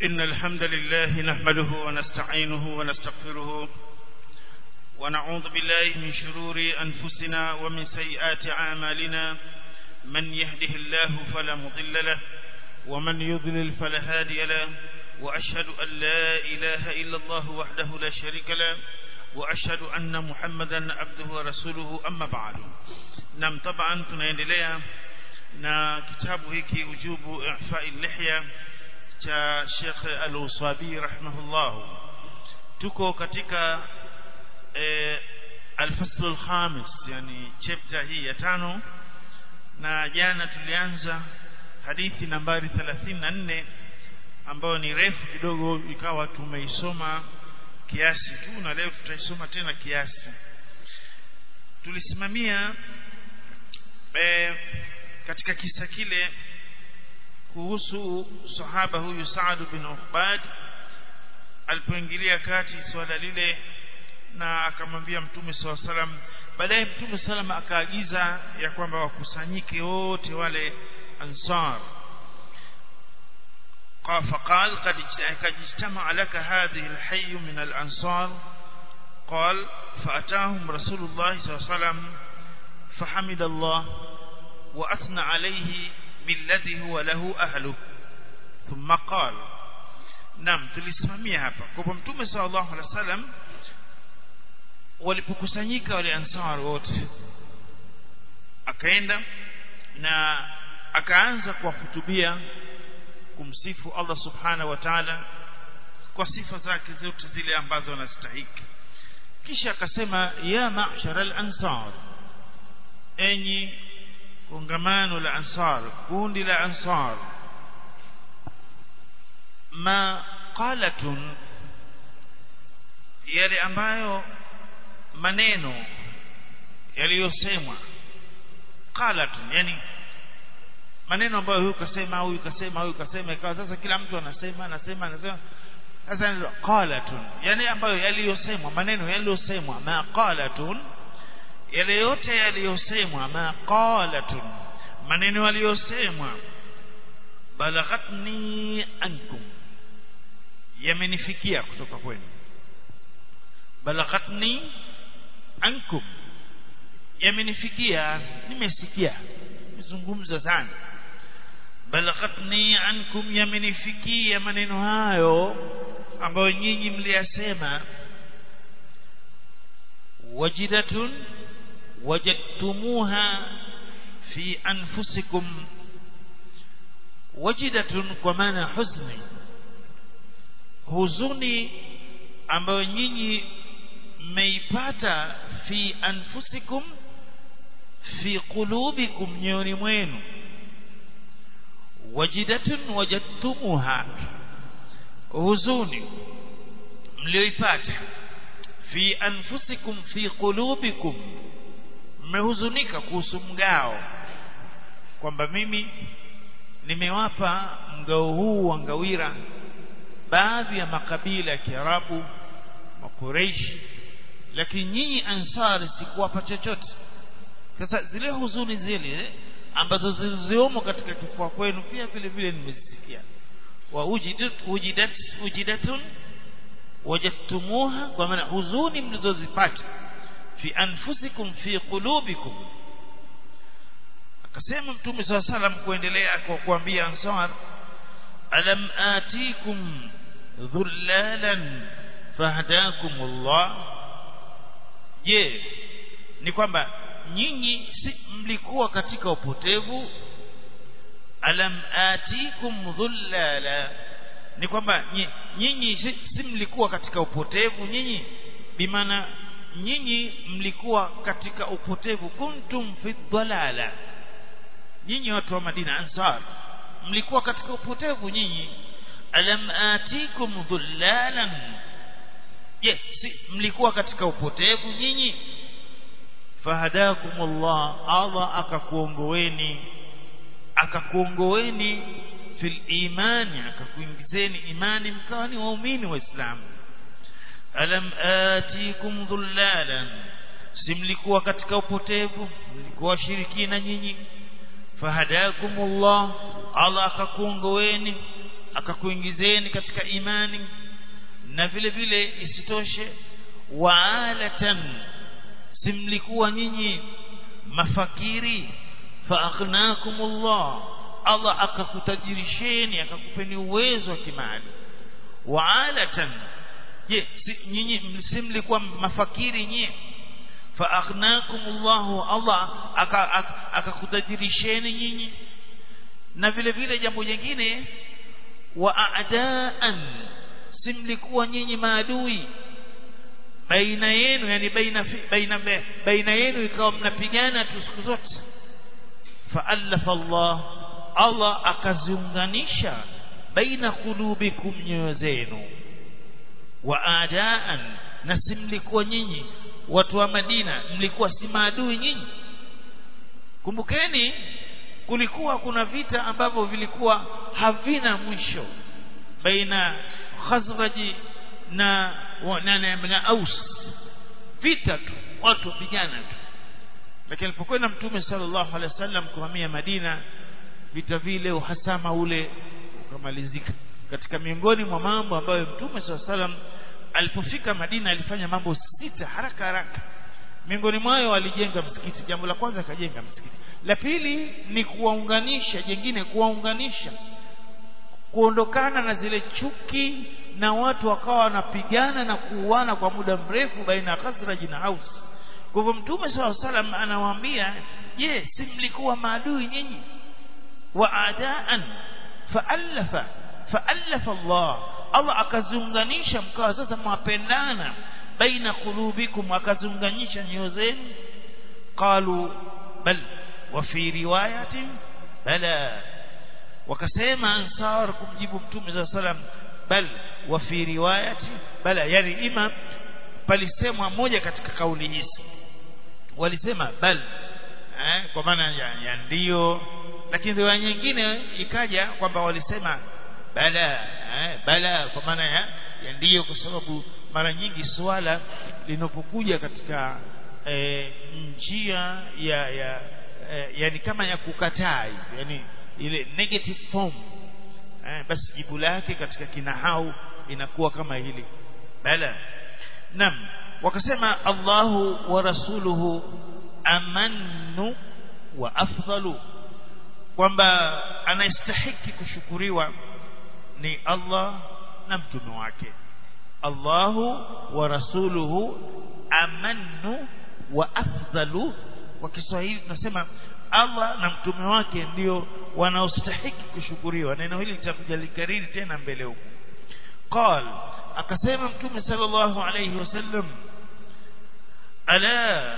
إن الحمد لله نحمده ونستعينه ونستغفره ونعوذ بالله من شرور أنفسنا ومن سيئات أعمالنا من يهده الله فلا مضل له ومن يضلل فلا هادي له وأشهد أن لا إله إلا الله وحده لا شريك له وأشهد أن محمدا عبده ورسوله أما بعد نعم طبعا tunaendelea na kitabu hiki ujubu i'fa'i lihya cha Sheikh Al-Usabi rahimahullah tuko katika eh, al-fasl al-khamis yani chapter hii ya tano na jana tulianza hadithi nambari 34 ambayo ni refu kidogo ikawa tumeisoma kiasi tu na leo tutaisoma tena kiasi tulisimamia e, katika kisa kile kuhusu sahaba huyu Saad bin Uqbad alipoingilia kati swala lile na akamwambia mtume swalla salam baadaye mtume salam akaagiza ya kwamba wakusanyike wote wale ansar فقال قد اجتمع لك هذه الحي من الأنصار قال فأتاهم رسول الله صلى الله عليه وسلم فحمد الله وأثنى عليه بالذي هو له أهله ثم قال نعم tulisimamia hapa kwa mtume sallallahu alaihi wasallam walipokusanyika wale ansar wote akaenda na akaanza kuwahutubia kumsifu Allah subhanahu wa ta'ala kwa sifa zake zote zile ambazo anastahiki kisha akasema ya ma'shar al-ansar enyi kongamano la ansar kundi la ansar ma qalatun yale ambayo maneno yaliyosemwa qalatun yani maneno ambayo huyu kasema huyu kasema huyu kasema ikawa sasa kila mtu anasema anasema anasema sasa qalatun yani ambayo yaliyosemwa maneno yaliyosemwa ma qalatun yale yote yaliyosemwa ma qalatun maneno yaliyosemwa balaghatni ankum yamenifikia kutoka kwenu balaghatni ankum yamenifikia nimesikia nimezungumza sana balaghatni ankum yamenifikia maneno hayo ambayo nyinyi mliyasema wajidatun wajadtumuha fi anfusikum wajidatun kwa maana huzni huzuni ambayo nyinyi mmeipata fi anfusikum fi qulubikum nyoyoni mwenu wajidatun wajadtumuha huzuni mlioipata fi anfusikum fi qulubikum mmehuzunika kuhusu mgao kwamba mimi nimewapa mgao huu wa ngawira baadhi ya makabila ya Kiarabu makureishi lakini nyinyi ansari sikuwapa chochote sasa zile huzuni zile ambazo ziliziomo katika kifua kwenu pia vile vile nimezisikia wa ujidat ujidat ujidatun wajadtumuha kwa maana huzuni mlizozipata fi anfusikum fi qulubikum akasema mtume saa salam kuendelea kwa kuambia ansar alam atikum dhullalan fahdakum Allah je ni kwamba nyinyi si mlikuwa katika upotevu alam atikum dhullala ni kwamba nyinyi si, si mlikuwa katika upotevu nyinyi bimaana nyinyi mlikuwa katika upotevu kuntum fi dhalala nyinyi watu wa Madina ansar mlikuwa katika upotevu nyinyi alam atikum dhullalan je si mlikuwa katika upotevu nyinyi fahadakumullah Allah akakuongoeni akakuongoeni fil imani akakuingizeni imani mkawa ni waumini waislamu alam atikum dhullalan si mlikuwa katika upotevu mlikuwa washirikina nyinyi fahadakumullah Allah akakuongoeni akakuingizeni katika imani na vile vile isitoshe waalatan simlikuwa nyinyi mafakiri faaghnakumullah Allah akakutajirisheni akakupeni uwezo wa kimali waalatan je si, nyinyi simlikuwa mafakiri nyinyi faaghnakumullahu Allah akakutajirisheni nyinyi na vile vile jambo jingine wa a'daan simlikuwa nyinyi maadui baina yenu yani baina baina baina yenu ikawa mnapigana tu siku zote fa'alafa Allah Allah akaziunganisha baina qulubikum nyoyo zenu wa a'daan na simlikuwa nyinyi watu wa Madina mlikuwa si maadui nyinyi kumbukeni kulikuwa kuna vita ambavyo vilikuwa havina mwisho baina Khazraji na na, na, na Aus vita tu watu wapigana tu lakini alipokwenda mtume sallallahu alaihi wasallam kuhamia Madina vita vile uhasama ule ukamalizika katika miongoni mwa mambo ambayo mtume sallallahu alaihi wasallam alipofika Madina alifanya mambo sita haraka haraka miongoni mwayo alijenga msikiti jambo la kwanza akajenga msikiti la pili ni kuwaunganisha jengine kuwaunganisha kuondokana na zile chuki na watu wakawa wanapigana na kuuana kwa muda mrefu baina ya Khazraj na Aus kwa hivyo mtume swalla salam anawaambia je si mlikuwa maadui nyinyi wa adaan faallafa faallafa Allah Allah akaziunganisha mkawa sasa mwapendana baina qulubikum akaziunganisha nyoyo zenu qalu bal wa fi riwayatin bala wakasema ansar kumjibu mtume za salam bal wa fi riwayati bala yani ima palisemwa moja katika kauli hizi walisema bal eh, kwa maana ya, ya ndio lakini riwaya nyingine ikaja kwamba walisema bala eh, bala kwa maana ya, ya ndio kwa sababu mara nyingi swala linapokuja katika eh, njia ya ya eh, yani kama ya kukataa hivi yani ile negative form eh, basi jibu lake katika kinahau inakuwa kama hili bala nam wakasema Allahu wa rasuluhu amannu wa afdalu kwamba anastahiki kushukuriwa ni Allah na mtume wake Allahu wa rasuluhu amannu wa afdalu kwa Kiswahili tunasema Allah na mtume wake ndio wanaostahiki kushukuriwa neno hili litakuja likariri tena mbele huko qal akasema mtume sallallahu alayhi wasallam ala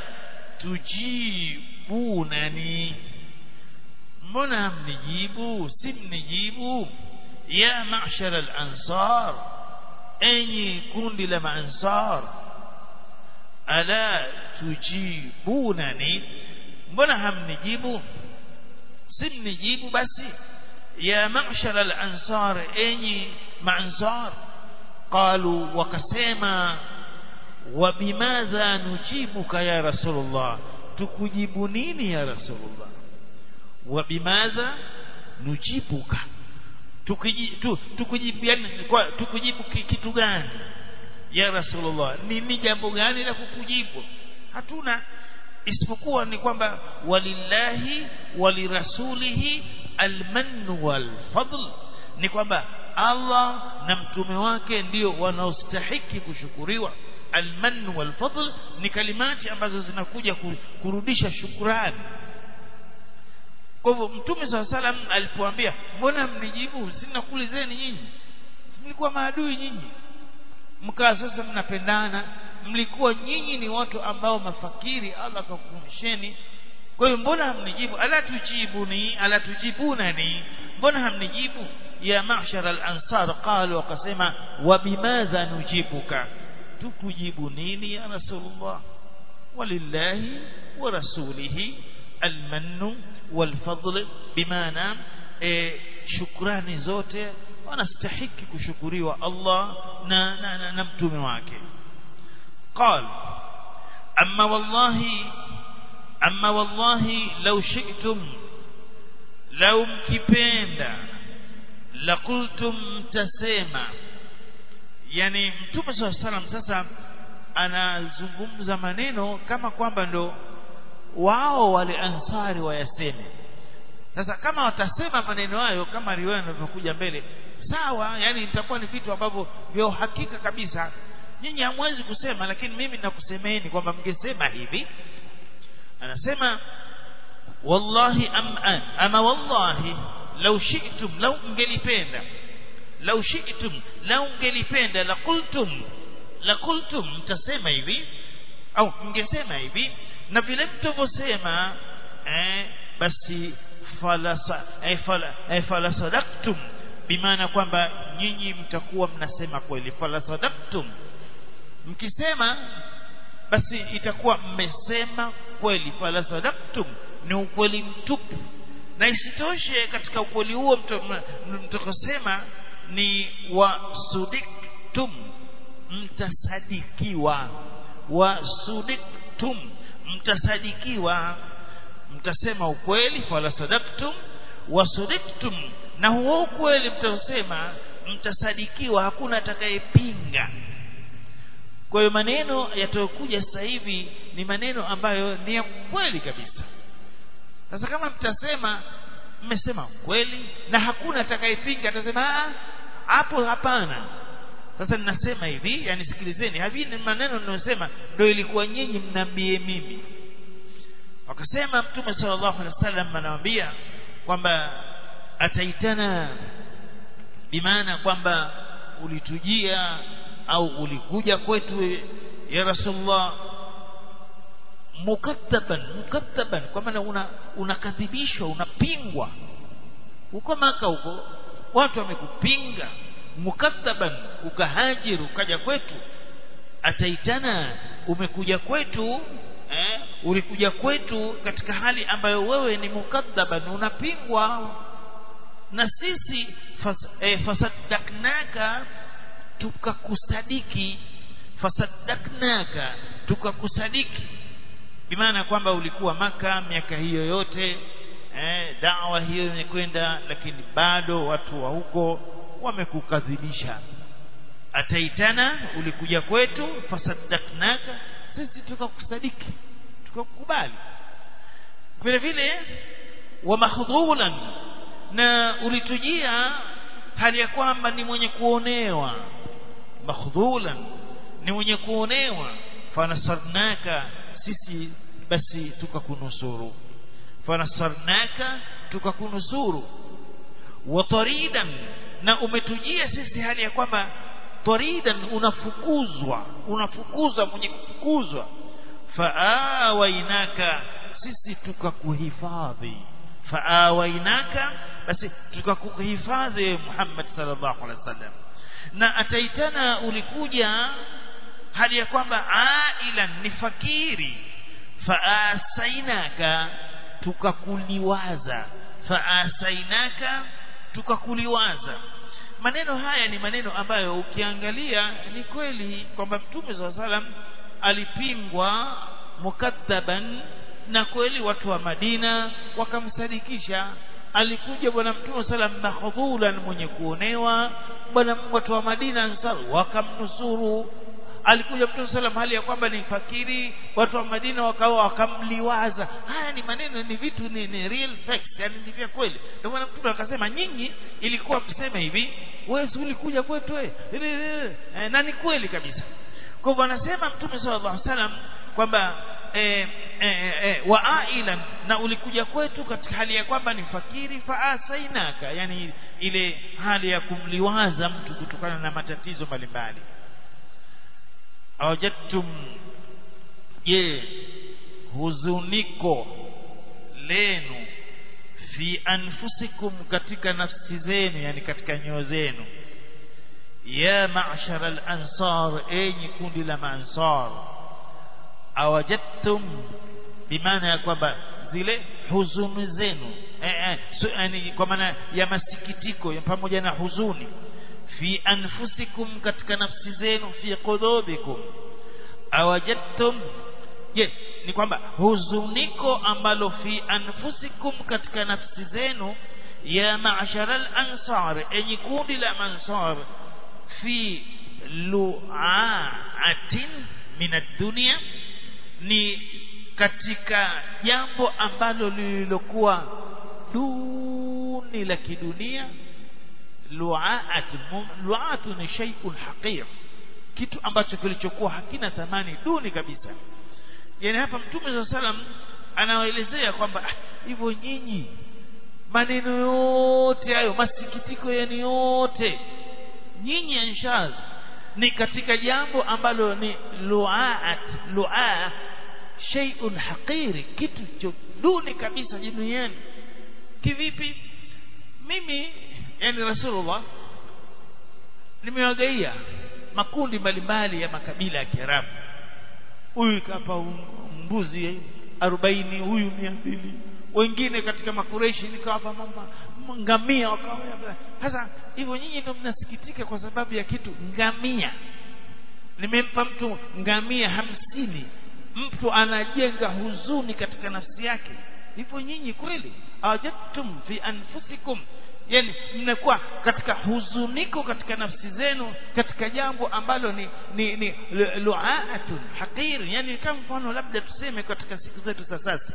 tujibunani mbona mnijibu si mnijibu ya ma'shar al-ansar enyi kundi la maansar ala tujibunani mbona hamnijibu si mnijibu basi ya ma'shar al-ansar enyi maansar qalu wakasema wa bimadha nujibuka ya rasulullah tukujibu nini ya rasulullah wa bimadha nujibuka tukujibu tukujibu yani kwa tukujibu kitu gani ya rasulullah ni jambo gani la kukujibu hatuna isipokuwa ni kwamba walillahi walirasulihi almannu walfadl ni kwamba Allah na mtume wake ndio wanaostahiki kushukuriwa almannu walfadl ni kalimati ambazo zinakuja kurudisha shukrani kwa hivyo mtume saa salam alipoambia mbona mnijibu sinakuulizeni nyinyi mlikuwa maadui nyinyi mkaa sasa mnapendana mlikuwa nyinyi ni watu ambao mafakiri Allah akakukumsheni kwa hiyo mbona hamnijibu ala tujibuni ala tujibunani mbona hamnijibu ya ma'shar al-ansar qalu wakasema wa bimadha nujibuka tukujibu nini ya rasulullah walillahi wa rasulihi almannu walfadl bimaana e, shukrani zote wanastahiki kushukuriwa Allah na, na, na, na mtume wake قال أما والله أما والله لو شئتم لو مكبندا laqultum tasema yani mtume saa salam sasa anazungumza maneno kama kwamba ndo wao wale ansari wayaseme sasa kama watasema maneno hayo kama riwaya inavyokuja mbele sawa yani itakuwa ni vitu ambavyo vya uhakika kabisa nyinyi hamwezi kusema lakini mimi nakusemeni kwamba mngesema hivi anasema wallahi am ama wallahi lau shi'tum lau mngelipenda lau shi'tum lau mngelipenda la qultum la qultum mtasema hivi au mngesema hivi na vile mtavyosema eh, basi falasa eh, fala, eh, fala sadaktum bimaana kwamba nyinyi mtakuwa mnasema kweli fala sadaktum mkisema basi itakuwa mmesema kweli fala sadaktum ni ukweli mtupu na isitoshe katika ukweli huo mtakosema ni wasudiktum mtasadikiwa wasudiktum mtasadikiwa mtasema ukweli fala sadaktum wasudiktum na huo ukweli mtaosema mtasadikiwa hakuna atakayepinga kwa hiyo maneno yatayokuja sasa hivi ni maneno ambayo ni ya kweli kabisa sasa kama mtasema mmesema kweli na hakuna atakayepinga atasema hapo hapana sasa ninasema hivi yani sikilizeni hivi ni maneno ninayosema ndio ilikuwa nyinyi mnaambie mimi wakasema mtume sallallahu alaihi wasallam anawaambia kwamba ataitana bimaana kwamba ulitujia au ulikuja kwetu ya rasulullah mukattaban mukattaban kwa maana una unakadhibishwa unapingwa huko maka huko watu wamekupinga mukattaban ukahajiru ukaja kwetu ataitana umekuja kwetu eh, ulikuja kwetu katika hali ambayo wewe ni mukaddaban unapingwa na sisi fas, eh, fasaddaknaka tukakusadiki fasaddaknaka tukakusadiki bimaana kwamba ulikuwa maka miaka hiyo yote eh, dawa hiyo imekwenda lakini bado watu wa huko wamekukadhibisha ataitana ulikuja kwetu fasaddaknaka sisi tukakusadiki tukakukubali vile vile wa mahdhulan na ulitujia hali ya kwamba ni mwenye kuonewa mahdhulan ni mwenye kuonewa fanasarnaka sisi basi tukakunusuru fanasarnaka tukakunusuru wa taridan na umetujia sisi hali ya kwamba taridan unafukuzwa unafukuzwa mwenye kufukuzwa faawainaka sisi tukakuhifadhi faawainaka basi tukakuhifadhi Muhammad sallallahu alaihi wasallam na ataitana ulikuja hali ya kwamba ailan ni fakiri faasainaka tukakuliwaza faasainaka tukakuliwaza maneno haya ni maneno ambayo ukiangalia ni kweli kwamba mtume saa salam alipingwa mukadhaban na kweli watu wa Madina wakamsadikisha alikuja bwana mtume salam mahdhulan mwenye kuonewa bwana watu wa Madina ansar wakamnusuru alikuja mtume salam hali ya kwamba ni fakiri watu wa Madina wakawa wakamliwaza haya ni maneno ni vitu ni, ni real facts yani ni vya kweli ndio maana mtume akasema nyinyi ilikuwa mseme hivi wewe si ulikuja kwetu wewe e, na ni kweli kabisa kwa hivyo anasema mtume sallallahu alaihi wasallam kwamba e, e, e, wa ailan na ulikuja kwetu katika hali ya kwamba ni fakiri faasainaka yani ile hali ya kumliwaza mtu kutokana na matatizo mbalimbali awajadtum je huzuniko lenu fi anfusikum katika nafsi zenu yani katika nyoyo zenu ya ma'shar al-ansar enyi kundi la maansar awajadtum bimaana ya kwamba zile huzuni zenu eh, eh, so, yani kwa maana ya masikitiko ya pamoja na huzuni fi anfusikum katika nafsi zenu fi qulubikum awajadtum je ni kwamba huzuniko ambalo fi anfusikum katika nafsi zenu ya ma'shara al-ansar enyi kundi la mansar fi lu'atin min ad-dunya ni katika jambo ambalo lililokuwa duni la kidunia lu'at lu'at ni shay'un haqir kitu ambacho kilichokuwa hakina thamani duni kabisa yani hapa mtume za salam anawaelezea kwamba hivyo nyinyi maneno yote hayo masikitiko yenu yote nyinyi anshaz ni katika jambo ambalo ni lu'at lu'a shay'un haqiri kitu duni kabisa duniani kivipi mimi yani rasulullah nimewagaia makundi mbalimbali ya makabila ya Kiarabu huyu kapa mbuzi 40 huyu 200 wengine katika makureshi nikawapa mama ngamia wakawa sasa hivyo nyinyi ndio mnasikitika kwa sababu ya kitu ngamia nimempa mtu ngamia hamsini mtu anajenga huzuni katika nafsi yake hivyo nyinyi kweli awajadtum fi anfusikum yani mnakuwa katika huzuniko katika nafsi zenu katika jambo ambalo ni ni, ni lu'atun haqir yani kama mfano labda tuseme katika siku zetu za sasa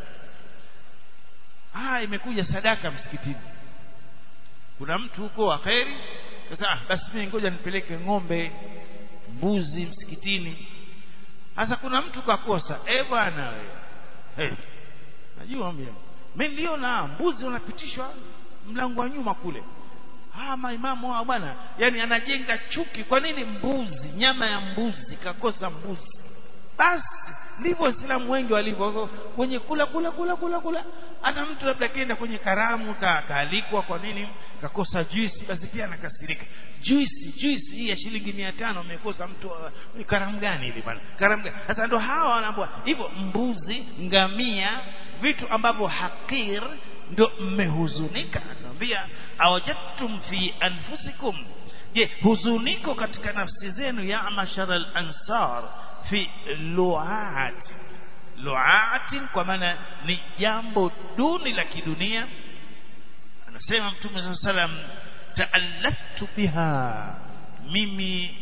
ah imekuja sadaka msikitini kuna mtu huko wa kheri sasa ah, basi mimi ngoja nipeleke ng'ombe mbuzi msikitini sasa kuna mtu kakosa eh bwana wewe hey. najua mimi mimi niliona mbuzi wanapitishwa mlango wa nyuma kule ah maimamu hao bwana yani anajenga chuki kwa nini mbuzi nyama ya mbuzi kakosa mbuzi basi ndivyo waislamu wengi walivyo kwenye kula kula kula kula kula hata mtu labda akienda kwenye karamu ka, kaalikwa kwa nini kakosa juisi basi pia anakasirika juisi juisi hii ya shilingi mia tano amekosa mtu uh, karamu gani ile bwana karamu gani sasa ndo hawa wanaambua hivyo mbuzi ngamia vitu ambavyo hakir ndo mmehuzunika anamwambia awajadtum fi anfusikum je huzuniko katika nafsi zenu ya mashara al-ansar fi lu'at lu'atin kwa maana ni jambo duni la kidunia anasema mtume saa salam taallaftu biha mimi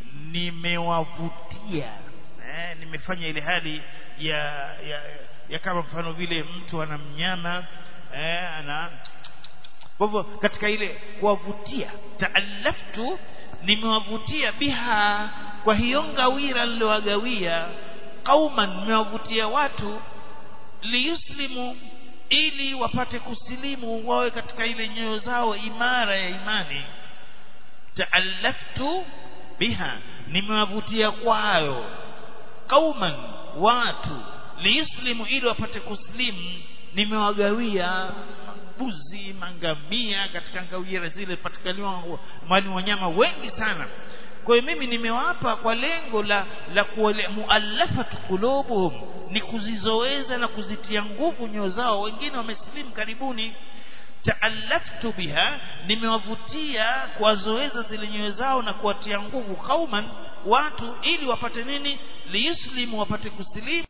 nimewavutia eh, nimefanya ile hali ya, ya, ya kama mfano vile mtu ana mnyama eh, ana kwa hivyo katika ile kuwavutia taallaftu nimewavutia biha kwa hiyo ngawira nilowagawia qauman nimewavutia watu liyuslimu ili wapate kusilimu wawe katika ile nyoyo zao imara ya imani taallaftu biha nimewavutia kwayo qauman watu liyuslimu ili wapate kuslimu nimewagawia mbuzi mangamia katika ngawira zile patikaniwa mwani wanyama wengi sana kwa hiyo mimi nimewapa kwa lengo la la muallafat qulubuhum ni kuzizoweza na kuzitia nguvu nyoyo zao wengine wamesilimu karibuni taallaftu biha nimewavutia kuwazoeza zile nyoyo zao na kuwatia nguvu kauman watu ili wapate nini liyuslimu wapate kusilimu